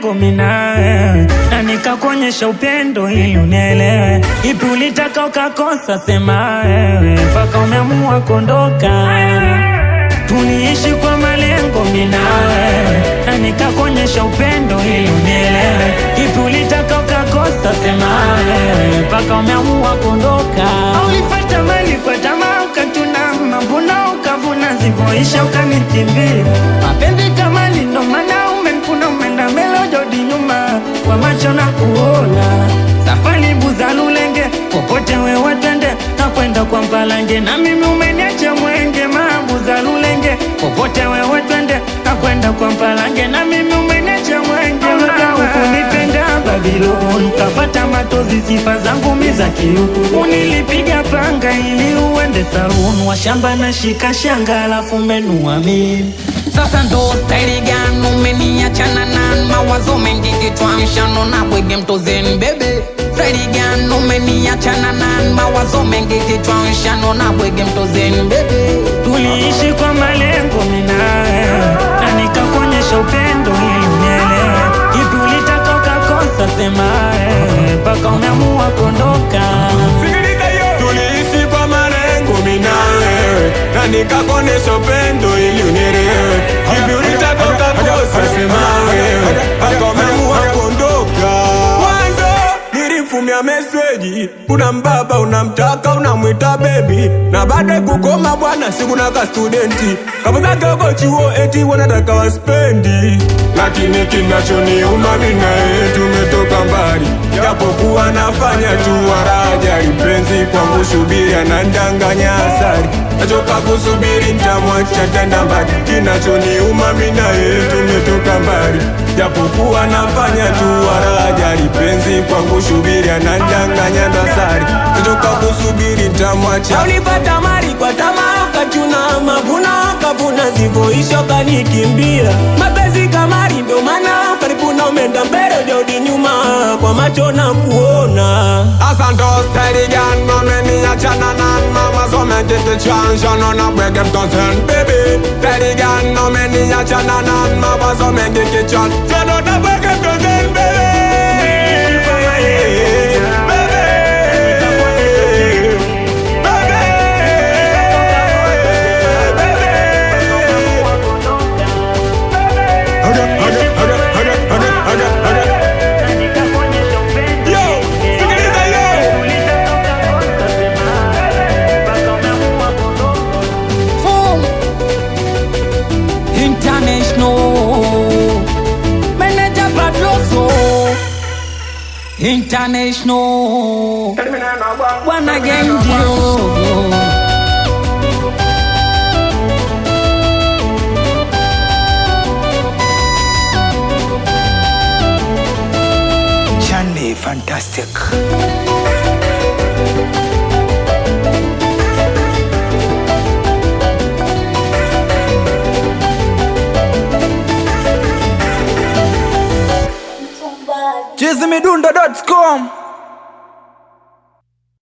malengo minawe na nikakuonyesha upendo ili unielewe. Ipi ulitaka ukakosa, sema wewe, mpaka umeamua kuondoka. Tuliishi kwa malengo minawe na nikakuonyesha upendo ili unielewe. Ipi ulitaka ukakosa, sema wewe, mpaka umeamua kuondoka. Ulipata mali kwa tamaa, ukatuna mavuno, ukavuna zivyoisha, ukanikimbia. Mapenzi kama ndo maana umenkuna, umeenda mbele, hujarudi nyuma, kwa macho na kuona safari buza lulenge, popote wewe twende, na kwenda kwa mpalange, na mimi umeniacha mwenge, mabuza lulenge, popote wewe twende, na kwenda kwa mpalange, na mimi umeniacha mwenge, labda hukunipenda Babylon, kafata matozi, sifa zangu mi za kiuku, unilipiga panga ili uende saluni, washamba na shika shanga, alafu menua mimi Sasa ndo staili gani umeniachana na mawazo mengi kichwani shanona bwege mtozeni bebe staili gani umeniachana na mawazo mengi kichwani shanona bwege mtozeni bebe Tuliishi kwa malengo minawe na nikakuonyesha upendo ili unielewe. Ipi ulitaka ukakosa, sema wewe, mpaka umeamua kuondoka. Tuliishi kwa malengo mimi na wewe na nikakuonesha upendo ili unielewe. Hivi ulitaka ukakosa, sema wewe, mpaka umeamua kuondoka. Mwanzo nilimfumia meseji, una mbaba unamtaka, unamwita bebi, na baada kukoma bwana, sikuna ka studenti kama zake uko chuo, eti wanataka waspendi, lakini kinachoniuma mimi na yeye tumetoka mbali, japokuwa nafanya tu waraja, lipenzi kwangu subiri, anandanganya asari, nachoka kusubiri, nitamwacha tenda mbali, kinachoniuma mimi na yeye tumetoka mbali, japokuwa nafanya tu waraja, lipenzi kwangu subiri, anandanganya dasari, nachoka kusubiri, nitamwacha ulipata mali kwa tamaa, ukachuna mavuno, kavuna zivyoisha, ukanikimbia mapenzi kamari, ndo maana karibu na umeenda mbele, hujarudi nyuma, kwa macho na kuona Asante steady gan, mami achana nan mama so me get the chance, I know not where them concern, baby. Steady gan, no me ni achana nan mama so me get the chance, I know not where them concern, baby. Na nikakuonyesha upendo Yo, ili sikiliza unielewe. yo. Ipi ulitaka ukakosa, sema wewe, mpaka umeamua kuondoka. Boom. International Manager Badloso International Bwana Gendio Chande fantastic.